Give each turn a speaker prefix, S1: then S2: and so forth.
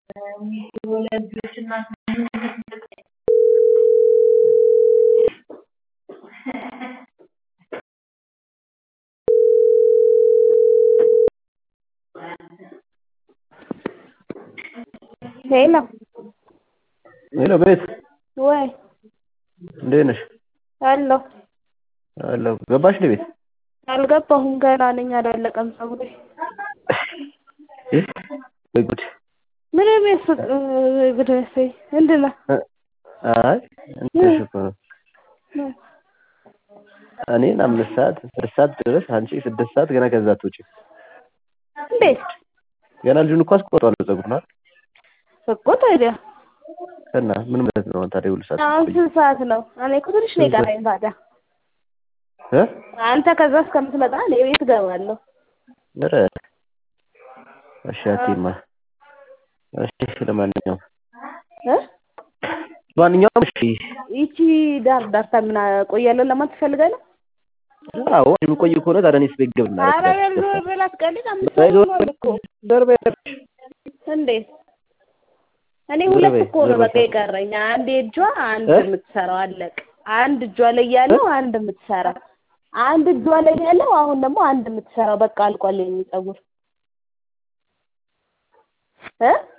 S1: ሄሎ
S2: ሄሎ ቤት
S1: ወይ
S2: እንዴት ነሽ?
S1: አለሁ
S2: አለሁ። ገባሽ እንደ ቤት?
S1: አልገባሁም ገና ነኝ አላለቀም ፀጉሬ።
S2: ወይ ጉድ!
S1: ምን የሚያስቅ ጉድ መሰለኝ ምንድን ነው?
S2: አይ እንትንሽ እኮ ነው እኔን አምስት ሰዓት ስድስት ሰዓት ድረስ አንቺ ስድስት ሰዓት ገና ከዛ አትወጪም።
S1: እንዴት
S2: ገና ልጁን እኮ አስቆርጠዋለሁ ፀጉሩን አይደል?
S1: እኮ ታዲያ
S2: እና ምን ማለት ነው ታዲያ ሁሉ ሰዓት
S1: አሁን ስንት ሰዓት ነው? እኔ እኮ ትንሽ ነው የቀረኝ ታዲያ
S2: እ
S1: አንተ ከዛ እስከምትመጣ እኔ ቤት እገባለሁ።
S2: ኧረ እሺ አትይማ። እሺ ለማንኛውም
S1: እ
S2: ለማንኛውም እሺ
S1: ይቺ ዳር ዳርታ ምን ቆያለሁ ለማለት ትፈልጋለህ?
S2: አዎ የሚቆይ ከሆነ ታዲያ እኔስ ቤት ገብና
S1: ኧረ በል በል አትቀልድ። አምስት ሰዓት ሆኗል እኮ
S2: ደርቤ
S1: እንዴት እኔ ሁለት እኮ ነው በቃ የቀረኝ። አንድ እጇ አንድ የምትሰራው አለቅ አንድ እጇ ላይ ያለው አንድ የምትሰራ አንድ እጇ ላይ ያለው አሁን ደግሞ አንድ የምትሰራው በቃ አልቋል የኔ ፀጉር እ